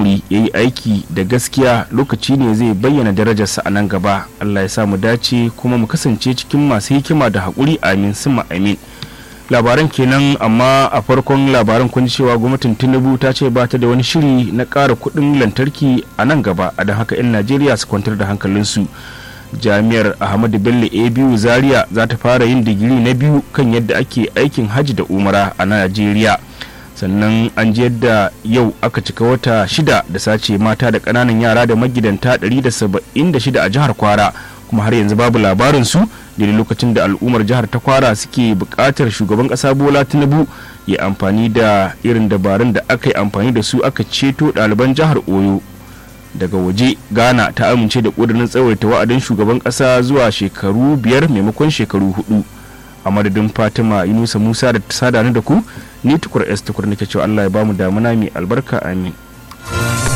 haƙuri ya yi aiki da gaskiya lokaci ne zai bayyana darajarsa a nan gaba allah ya sa mu dace kuma mu kasance cikin masu hikima da haƙuri amin suma amin labaran kenan amma a farkon labaran kun cewa gwamnatin tinubu ta ce ba ta da wani shiri na ƙara kuɗin lantarki a nan gaba a don haka 'yan najeriya su kwantar da hankalinsu jami'ar ahmadu bello a biyu zaria za ta fara yin digiri na biyu kan yadda ake aikin hajji da umara a najeriya sannan an ji yadda yau aka cika wata shida da sace mata da ƙananan yara da magidanta 176 a jihar kwara kuma har yanzu babu labarin su da lokacin da al'ummar jihar ta kwara suke buƙatar shugaban ƙasa bola tinubu ya amfani da irin dabarun da aka yi amfani da su aka ceto ɗaliban jihar oyo daga waje ghana ta amince da ƙudurin tsawaita wa'adin shugaban ƙasa zuwa shekaru biyar maimakon shekaru hudu a madadin fatima yunusa musa da ta sada da ku ni tukur s tukur nake cewa allah ya bamu damuna mai albarka amin